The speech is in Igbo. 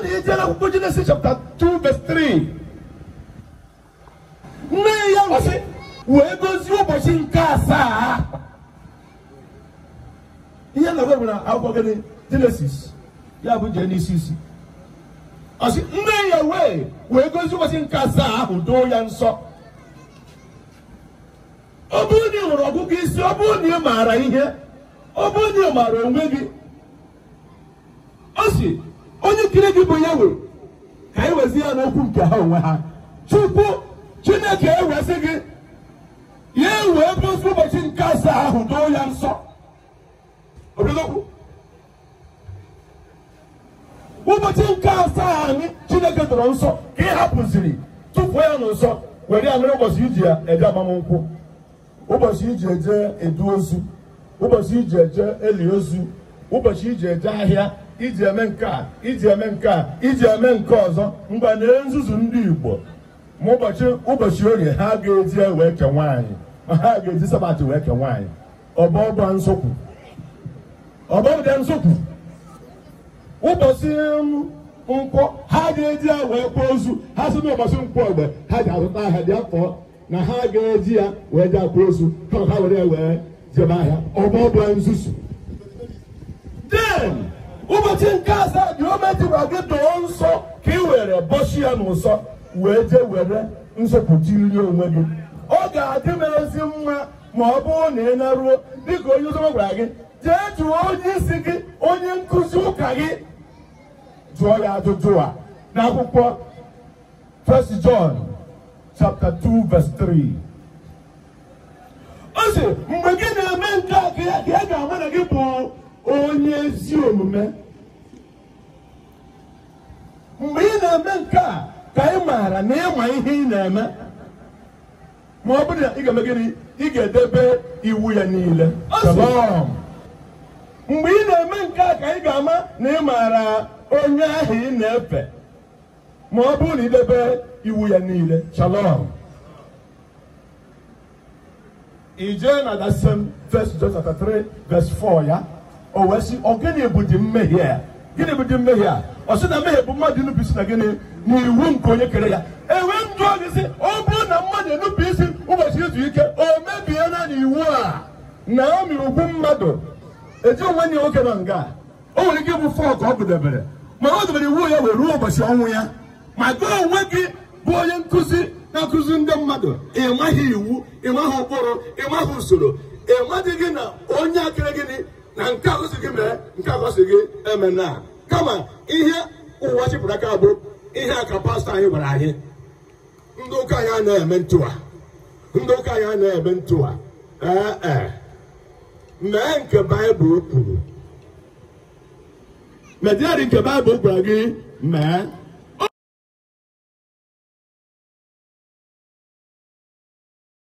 na ije n'akwụkwọ Genesis chapter 2 verse 3 nne ya ọsị wee gozie ụbọchị nke asaa ihe na-agwa bụ na akwụkwọ gịnị Genesis ya bụ jee n'isi isi ọsị nne ya wee wee gozie ụbọchị nke asaa ahụ doo ya nsọ ọ bụrụ na ị hụrụ ọgụgụ isi ọ bụrụ na ị maara ihe ọ bụrụ na ị maara onwe gị ọ sị onye kiri gị bụ ya wee ka anyị wezi ya n'okwu nke ha onwe ha chukwu chineke ewezi gị ya wee gosi ụbọchị nke asaa ahụ doo ya nsọ obidookwu ụbọchị nke asaa anyị chineke dọrọ nsọ ka ị hapụziri tụpụ ya n'ụsọ were ya mere ụbọchị iji ya ede agbamnkwụ ụbọchị iji eje edu ozu ụbọchị iji eje eli ozu ụbọchị iji eje ahịa iji eme nke a iji eme nke a iji eme nke ọzọ mgbe na nzuzu ndị igbo ma ụbọchị ụbọchị orie ha ga-eji wee ke nwaanyị ma ha ga-eji sabatị wee ke nwaanyị ọbọbọ nsọkwu ọbọbọ nsọkwu ụbọchị nkwọ ha ga-eji ya wee kwa ozu ha si n'ụbọchị nkwọ egbe ha ji azụta ahịa dị afọ na ha ga-eji ya wee ji akwa ozu ka ha were ya wee jebe ahịa ọbọbọ nzuzu den ụbọchị nke asaa dị ometụra gị doo nsọ ka ị were bọchi ya n'ụsọ wee jee were nsọpụta iri onwe gị ọ ga-adị m ezi mma ma ọ bụrụ na ị naruo dịka onye ụzọ gwara gị jee jụọ onye isi gị onye nkụzi ụka gị jụọ ya ajụjụ a n'akwụkwọ 1 John chapter 2 verse 3 ọ sị mgbe gị na-eme nke a ka ya ka ya ga-ama na gị bụ onye ezi omume mgbe ị na-eme nke a ka ị maara na ịma ihe ị na-eme ma ọ bụrụ na ị ga-eme gịnị ị ga-edebe iwu ya niile Shalom. mgbe ị na-eme nke a ka ị ga-ama na ị maara onye ahụ ị na-efe ma ọ bụrụ na idebe iwu ya niile Shalom. ị jee na that same first John chapter 3 verse 4 ya o wee sị ọ gịnị bụ dị mmehie a gịnị bụ dị mmehie a ọ sị na mmehie bụ mmadụ inupu isi na gịnị n'iwu nke onye kere ya enwe m jụọ gị sị ọ bụrụ na mmadụ enupu isi ụbọchị izu ike o mebie na n'iwu a na o mere ugwu mmadụ eji onwe ya nwoke nọ nga o nwere ike ịbụ fọ ka ọ gụdebere ma o debere iwu ya wee ruo ụbọchị ọnwụ ya ma gị onwe gị bụ onye nkụzi na-akụzi ndị mmadụ ị maghị iwu ị maghị ụkpụrụ ị maghị usoro ị madị gị na onye akịrị gịnị na nke agosi gị mere nke agosi gị eme na kama ihe ụwa chịpụrụ aka bụ ihe a ka pastọ anyị gwara anyị ndị ụka anyị anaghị eme ntụwa ndị ụka anyị anaghị eme ntụwa ee ee mee nke baịbụl kwuru mediari nke baịbụl gwara gị mee